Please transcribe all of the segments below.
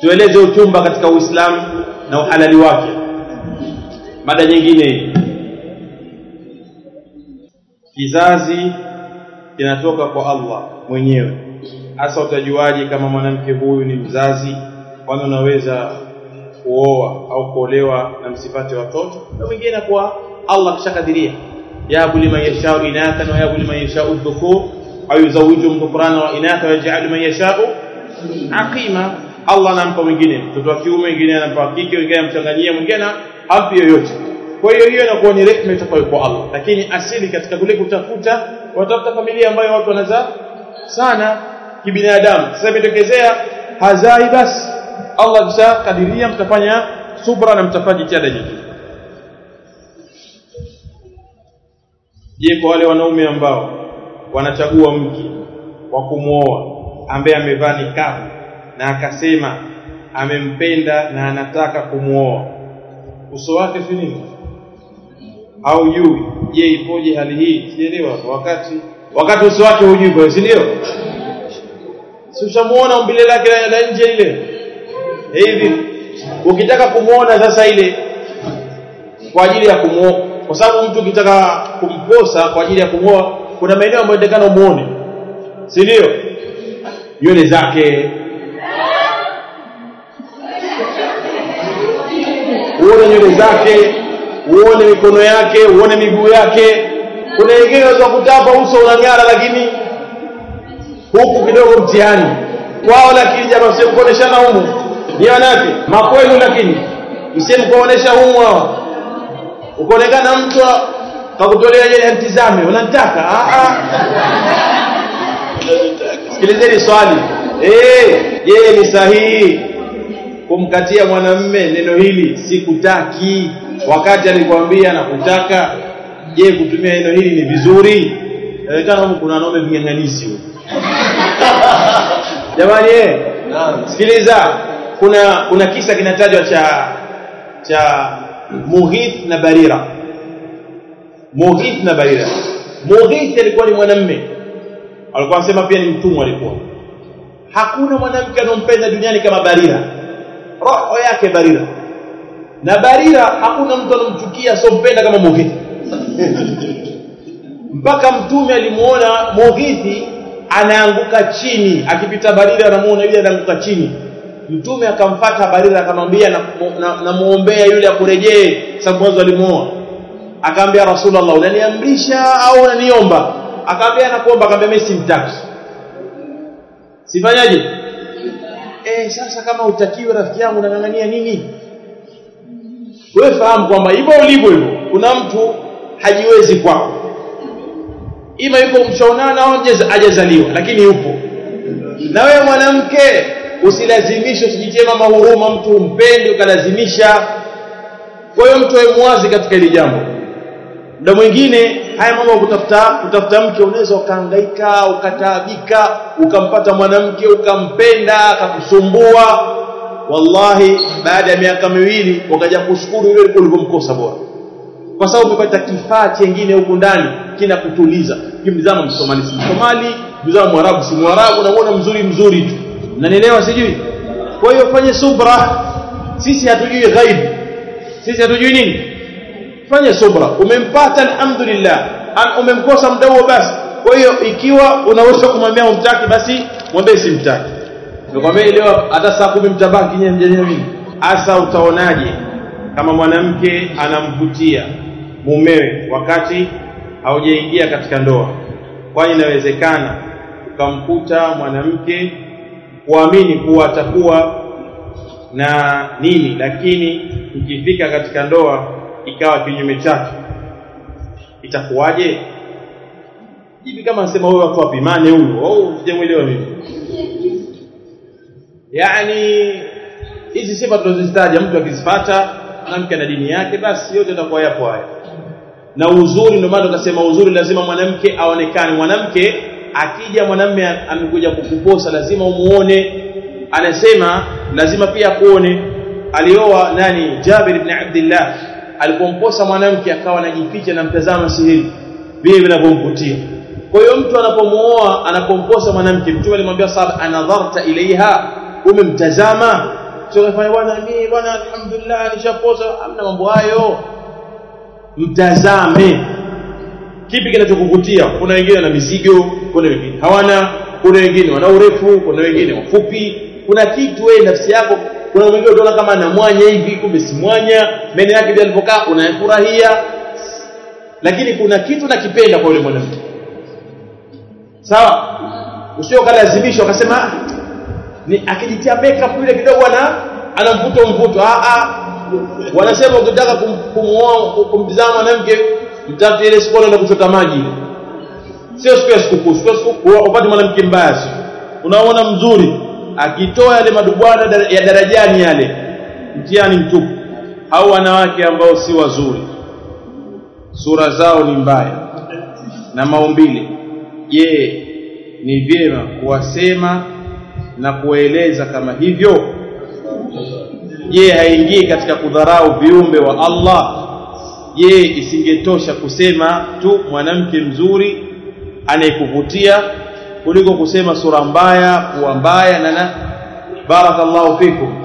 tueleze uchumba katika uislamu na uhalali wake mada nyingine kizazi kinatoka kwa Allah mwenyewe hasa utajuaje kama mwanamke huyu ni mzazi kwani unaweza kuoa au kuolewa na msipate watoto na mwingine kwa Allah kishakadiria yahabu liman yashau inathan wa yahabu liman yashau dhukur au yuzawijuhum dhukrana wa inatha wa yaj'alu man yashau aqima Allah anampa mwingine mtoto wa kiume mwingine anampa wa kike mwingine anamchanganyia mwingine hampi yoyote kwa hiyo hiyo inakuwa ni rehema itokayo kwa Allah lakini asili katika kule kutafuta watafuta familia ambayo watu wanazaa sana kibinadamu sasa imetokezea hazai basi Allah kishakadiria mtafanya subra na mtafanya jitihada nyingi je kwa wale wanaume ambao wanachagua mke wa kumwoa ambaye amevaa nikabu na akasema amempenda na anataka kumwoa uso wake si nini au jui je ipoje hali hii sielewa wakati wakati uso wake hujui kwa si ndio si ushamuona umbile lake la nje ile hivi ukitaka kumuona sasa ile kwa ajili ya kumuoa kwa sababu mtu ukitaka kumposa kwa ajili ya kumuoa kuna maeneo ambayo inataka umuone si ndio nywele zake uone nywele zake uone mikono yake uone miguu yake kuna wengine unaweza kutapa uso unang'ara lakini huku kidogo mtihani kwao lakini jamaa msije kuoneshana humu ni wanake makwenu lakini msije kuonesha humu hawa ukaonekana mtu kakutolea yeye antizame unanitaka ah ah sikilizeni swali eh je ni sahihi kumkatia mwanamme neno hili sikutaki wakati alikwambia nakutaka je kutumia neno hili ni vizuri inaonekana huko kuna wanaume ving'ang'anisi huko jamani eh sikiliza kuna kuna kisa kinatajwa cha cha Mughith na Barira Mughith na Barira Mughith alikuwa ni mwanamme alikuwa anasema pia ni mtumwa alikuwa hakuna mwanamke anompenda duniani kama Barira roho yake Barira na Barira hakuna mtu anomchukia asompenda kama Mughith mpaka mtume alimuona Mughith anaanguka chini akipita Barira anamuona yule anaanguka chini mtume akamfata Barira akamwambia namuombea na, na yule akurejee sababu mwanzo alimuoa akamwambia Rasulullah unaniamrisha au unaniomba akamwambia nakuomba akamwambia mimi simtaki sifanyaje eh sasa kama utakiwe rafiki yangu unang'ang'ania nini wewe fahamu kwamba hivyo ulivyo hivyo kuna mtu hajiwezi kwako ima yuko mshaonana au hajazaliwa lakini yupo na wewe mwanamke usilazimishe usijitie mama huruma mtu umpendi ukalazimisha kwa hiyo mtu awe mwazi katika hili jambo muda mwingine haya mambo kutafuta kutafuta mke unaweza ukahangaika ukataabika ukampata mwanamke ukampenda akakusumbua wallahi baada ya miaka miwili wakaja kushukuru yule ulivyomkosa bora kwa sababu umepata kifaa chengine huku ndani kinakutuliza kimzama msomali si msomali mzama mwarabu si mwarabu unaona mzuri mzuri tu unanielewa sijui kwa hiyo fanye subra sisi hatujui ghaib sisi hatujui nini fanye subra umempata alhamdulillah umemkosa muda huo basi kwa hiyo ikiwa unaweza kumwambia umtaki basi mwambie simtaki nikwambia leo hata saa kumi mtabaki nyewe mjania mimi hasa utaonaje kama mwanamke anamvutia mumewe wakati haujaingia katika ndoa kwani inawezekana ukamkuta mwanamke kuamini kuwa atakuwa na nini lakini ukifika katika ndoa ikawa kinyume chake itakuwaje hivi kama nasema wewe watu wapimane huyo au sijamwelewa mimi yani hizi sifa tunazozitaja mtu akizipata mwanamke na dini yake basi yote yatakuwa yapo haya na uzuri ndio maana tukasema uzuri lazima mwanamke aonekane mwanamke akija mwanamme amekuja kukuposa lazima umuone anasema lazima pia kuone alioa nani Jabir ibn Abdullah alipomposa mwanamke akawa anajificha na mtazama sihiri vile vinavyomvutia kwa hiyo mtu anapomuoa anapomposa mwanamke mtume alimwambia sahaba anadharta ilaiha umemtazama sio kafanya bwana mimi bwana alhamdulillah nishapoza hamna mambo hayo mtazame kipi kinachokuvutia kuna wengine wana mizigo kuna wengine hawana kuna wengine wana urefu kuna wengine wafupi kuna kitu wewe nafsi yako kuna mwingine utaona kama ana mwanya hivi kumbe si mwanya meno yake vile alipokaa unayafurahia lakini kuna kitu nakipenda kwa yule mwanamke sawa usio kalazimishwa akasema ni akijitia makeup yule kidogo ana ana mvuto mvuto ah ah wanasema ukitaka kumuoa kumtizama mwanamke mtafute ile siku anaenda kuchota maji sio siku ya sikukuu siku ya sikukuu upate mwanamke mbaya sio unaona mzuri akitoa yale madubwana ya darajani yale mtihani mtupu au wanawake ambao si wazuri sura zao ni mbaya na maumbile je ni vyema kuwasema na kuwaeleza kama hivyo je haingii katika kudharau viumbe wa Allah je isingetosha kusema tu mwanamke mzuri anayekuvutia kuliko kusema sura mbaya kuwa mbaya na na barakallahu fikum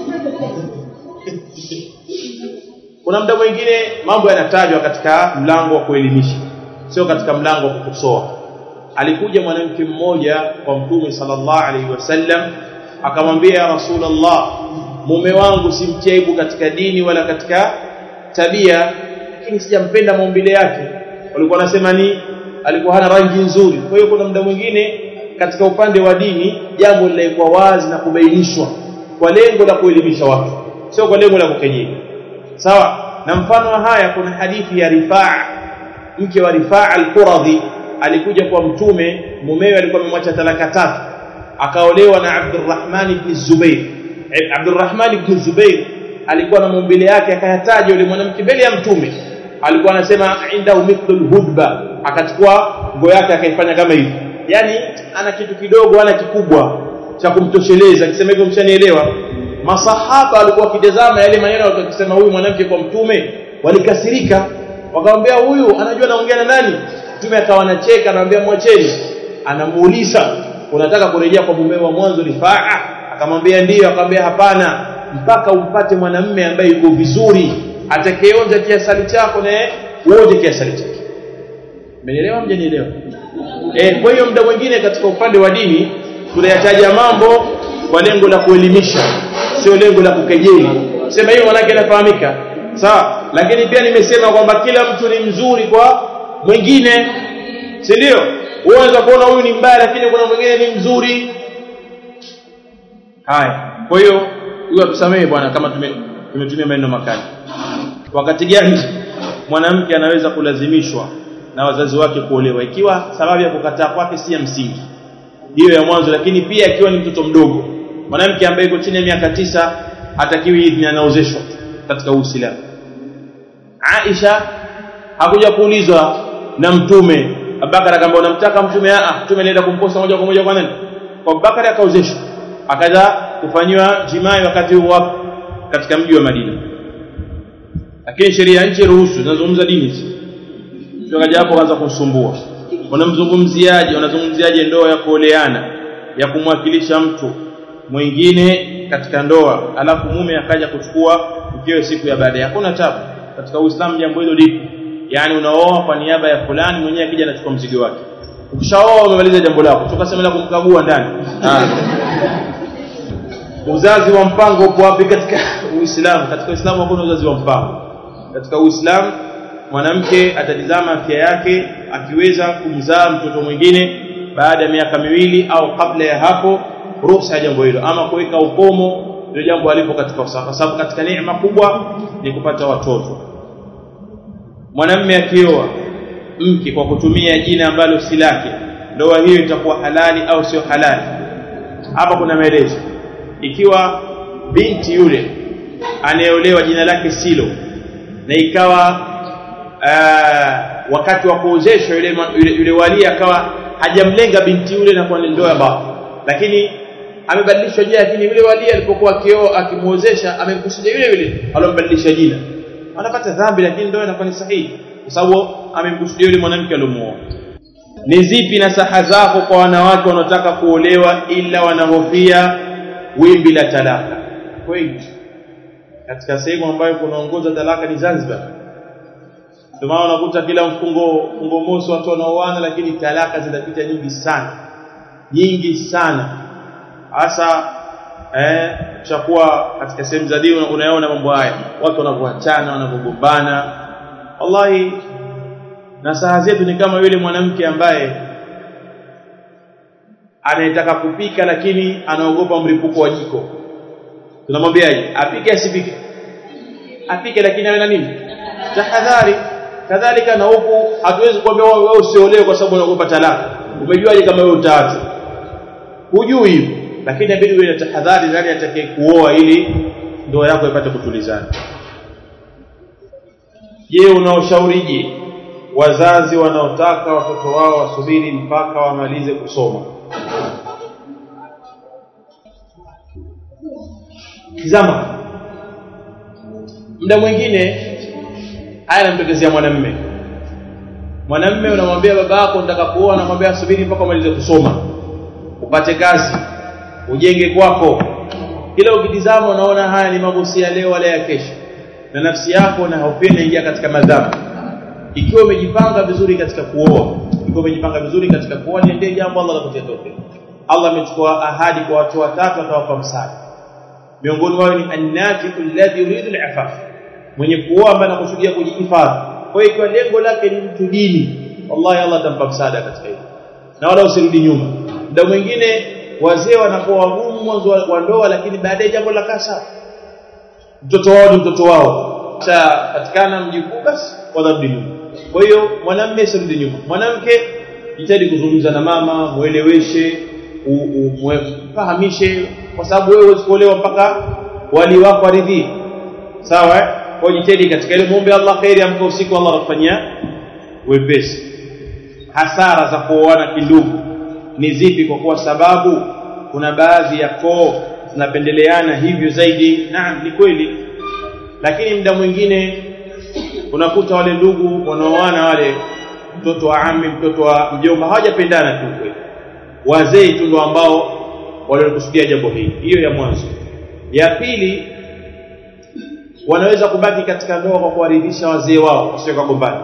kuna muda mwingine mambo yanatajwa katika mlango wa kuelimisha sio katika mlango wa kukosoa alikuja mwanamke mmoja kwa mtume sallallahu alaihi wasallam akamwambia ya rasulullah mume wangu simtia aibu katika dini wala katika tabia lakini sijampenda maumbile yake walikuwa wanasema ni alikuwa hana rangi nzuri kwa hiyo kuna muda mwingine katika upande wa dini jambo linaikuwa wazi na kubainishwa kwa lengo la kuelimisha watu sio kwa lengo la kukejeli sawa na mfano wa haya kuna hadithi ya Rifaa mke wa Rifaa al-Quradhi alikuja kwa mtume mumewe alikuwa amemwacha talaka tatu akaolewa na Abdurrahman ibn Zubair Abdurrahman ibn Zubair alikuwa na maumbile yake akayataja yule mwanamke mbele ya mtume alikuwa anasema inda mithlul hudba akachukua nguo yake akaifanya kama hivi yani ana kitu kidogo ana kikubwa cha kumtosheleza akisema hivyo mshanielewa masahaba walikuwa wakitazama yale maneno wakisema huyu mwanamke kwa mtume walikasirika wakamwambia huyu anajua anaongea na nani mtume akawa anacheka anamwambia mwacheni anamuuliza unataka kurejea kwa mume wa mwanzo rifaa akamwambia ndiyo akamwambia hapana mpaka umpate mwanamme ambaye yuko vizuri atakayeonja kiasali chako na uonje kiasali chake mmenielewa mjanielewa eh kwa hiyo muda mwingine katika upande wa dini tunayataja mambo kwa lengo la kuelimisha sio lengo la kukejeli sema hiyo manake inafahamika sawa lakini pia nimesema kwamba kila mtu ni mzuri kwa mwingine si ndio unaweza kuona huyu ni mbaya lakini kuna mwingine ni mzuri haya kwa hiyo huyo tusamehe bwana kama tumetumia maneno makali wakati gani mwanamke anaweza kulazimishwa na wazazi wake kuolewa ikiwa sababu ya kukataa kwake si ya msingi hiyo ya mwanzo lakini pia ikiwa ni mtoto mdogo mwanamke ambaye yuko chini ya miaka tisa hatakiwi idhini anaozeshwa katika Uislamu Aisha hakuja kuulizwa na mtume Abubakar akamwambia unamtaka mtume ah mtume alienda kumposa moja kwa moja kwa nani kwa Abubakar akaozeshwa akaja kufanywa jimai wakati huo wapo katika mji wa Madina lakini sheria ya nchi ruhusu zinazungumza dini hizi sio kaja hapo kaanza kusumbua wanamzungumziaje wanazungumziaje ndoa ya kuoleana ya kumwakilisha mtu mwingine katika ndoa alafu mume akaja kuchukua mkewe siku ya baadaye hakuna tabu katika Uislamu jambo hilo lipo yani unaoa kwa niaba ya fulani mwenyewe akija anachukua mzigo wake ukishaoa umemaliza jambo lako tukasema kumkagua ndani uzazi wa mpango upo wapi katika Uislamu katika Uislamu hakuna uzazi wa mpango katika Uislamu mwanamke atatizama afya yake akiweza kumzaa mtoto mwingine baada ya miaka miwili au kabla ya hapo ruhusa ya jambo hilo ama kuweka ukomo ndio jambo alipo katika usawa kwa sababu katika neema kubwa ni kupata watoto mwanamme akioa mke kwa kutumia jina ambalo si lake ndoa hiyo itakuwa halali au sio halali hapa kuna maelezo ikiwa binti yule anayeolewa jina lake silo na ikawa aa, wakati wa kuozeshwa yule, yule, yule wali akawa hajamlenga binti yule na kuwa ni ndoa ya batil lakini amebadilisha jina lakini yule wali alipokuwa akioa akimuozesha amemkusudia yule yule alombadilisha jina anapata dhambi lakini ndoa inakuwa ni sahihi kwa sababu amemkusudia yule mwanamke aliomuoa ni zipi nasaha zako kwa wanawake wanaotaka kuolewa ila wanahofia wimbi la talaka Kuwait katika sehemu ambayo kunaongoza talaka ni Zanzibar ndio maana unakuta kila mfungo mfungo mosi watu wanaoana lakini talaka zinapita nyingi sana nyingi sana hasa eh chakuwa katika sehemu za dini unayaona mambo haya watu wanavyoachana wanavyogombana wallahi na saa zetu ni kama yule mwanamke ambaye anayetaka kupika lakini anaogopa mlipuko wa jiko tunamwambiaje apike asipike apike lakini awe na nini tahadhari kadhalika na huku hatuwezi kuambia wewe usiolewe kwa sababu unaogopa talaka umejuaje kama wewe utaacha hujui hivyo lakini inabidi uwe na tahadhari nani atakaye kuoa ili ndoa yako ipate kutulizana je unaoshaurije wazazi wanaotaka watoto wao wasubiri mpaka wamalize kusoma tizama muda mwingine haya namtokezea mwanamme mwanamme unamwambia baba yako nataka kuoa anamwambia subiri mpaka umalize kusoma upate kazi ujenge kwako kila ukitizama unaona haya ni mambo si ya leo wala ya kesho na nafsi yako na hopia inaingia katika madhambi ikiwa umejipanga vizuri katika kuoa ikiwa umejipanga vizuri katika kuoa niendee jambo Allah atakutia tawfik Allah amechukua ahadi kwa watu watatu atawapa msaada miongoni wao ni annafiqu alladhi yuridu al-afaf mwenye kuoa ambaye anakusudia kujihifadhi kwa hiyo ikiwa lengo lake ni mtu dini wallahi Allah atampa msaada katika hilo na wala usirudi nyuma muda mwingine wazee wanakuwa wagumu mwanzo wa ndoa lakini baadaye jambo la kasa mtoto wao ni mtoto wao cha patikana mjukuu basi wadharudi nyuma kwa hiyo mwanamume asirudi nyuma mwanamke jitahidi kuzungumza na mama mueleweshe umfahamishe kwa sababu wewe huwezi kuolewa mpaka wali wako aridhie sawa eh? kwa jitahidi katika ile muombe Allah khairi amka usiku Allah atakufanyia wepesi hasara za kuoana kindugu ni zipi kwa kuwa sababu kuna baadhi ya koo zinapendeleana hivyo zaidi naam ni kweli lakini muda mwingine unakuta wale ndugu wanaoana wale mtoto wa ami mtoto wa mjomba hawajapendana tu kweli wazee tu ndio ambao walikusudia jambo hili hiyo ya mwanzo ya pili wanaweza kubaki katika ndoa kwa kuwaridhisha wazee wao wasio kagombana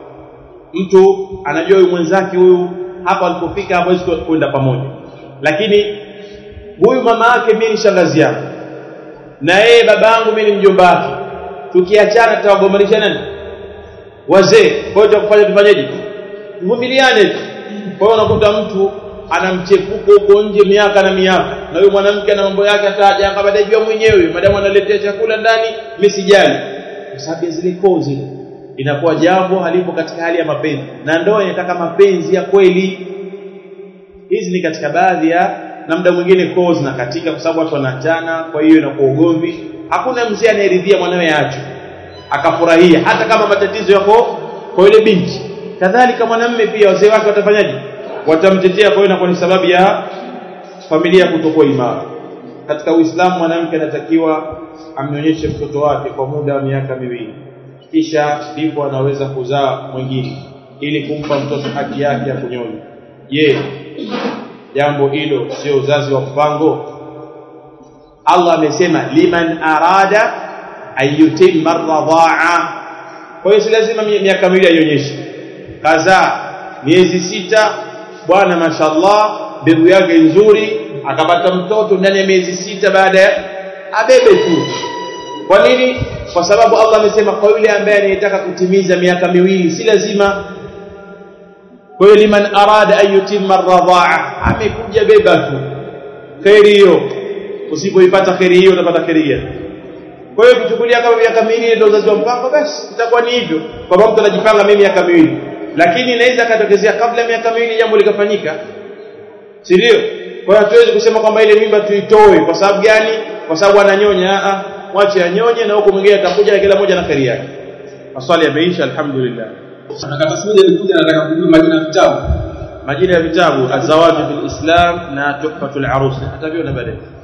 mtu anajua huyu mwenzake huyu hapa alipofika hawezi kwenda pamoja lakini huyu mama yake mimi ni shangazi yangu na yeye baba yangu mimi ni mjomba wake tukiachana tutawagombanisha nani wazee kwa hiyo tukufanya tufanyeje tuvumiliane tu kwa hiyo unakuta mtu ana mchepuko huko nje miaka na miaka na huyo mwanamke ana mambo yake ataja kama atajua mwenyewe madamu analetea chakula ndani mimi sijali kwa sababu ya zile koo zile inakuwa jambo halipo katika hali ya mapenzi na ndoa inataka mapenzi ya kweli hizi ni katika baadhi ya na muda mwingine koo zinakatika kwa sababu watu wanaachana kwa hiyo inakuwa ugomvi hakuna mzee anayeridhia mwanawe aache akafurahia hata kama matatizo yako kwa yule binti kadhalika mwanamme pia wazee wake watafanyaje watamtetea kwa hiyo inakuwa ni sababu ya familia kutokuwa imara katika uislamu mwanamke anatakiwa amnyonyeshe mtoto wake kwa muda wa miaka miwili kisha ndipo anaweza kuzaa mwingine ili kumpa mtoto haki yake ya kunyonya je jambo hilo sio uzazi wa mpango Allah amesema liman arada ayutimma radhaa kwa hiyo si lazima miaka miwili aionyeshe kazaa miezi sita bwana mashallah mbegu yake nzuri akapata mtoto ndani ya miezi sita baada ya abebe tu kwa nini kwa sababu Allah amesema kwa yule ambaye anayetaka kutimiza miaka miwili si lazima kwa hiyo liman arada an yutimma radhaa amekuja beba tu khairi hiyo usipoipata khairi hiyo utapata khairi hiyo kwa hiyo kuchukulia kama miaka miwili ndio uzazi wa mpango basi itakuwa ni hivyo kwamba mtu anajipanga mimi miaka miwili lakini inaweza katokezea kabla ya miaka miwili jambo likafanyika si ndio kwa hiyo hatuwezi kusema kwamba ile mimba tuitoe kwa sababu gani kwa sababu ananyonya a mwache anyonye na huko mwingine atakuja na kila moja na kheri yake maswali yameisha alhamdulillah Nataka siku moja nikuja nataka kujua majina ya vitabu. majina ya vitabu azawaju bil islam na tuhfatul arus hata vyo na baadaye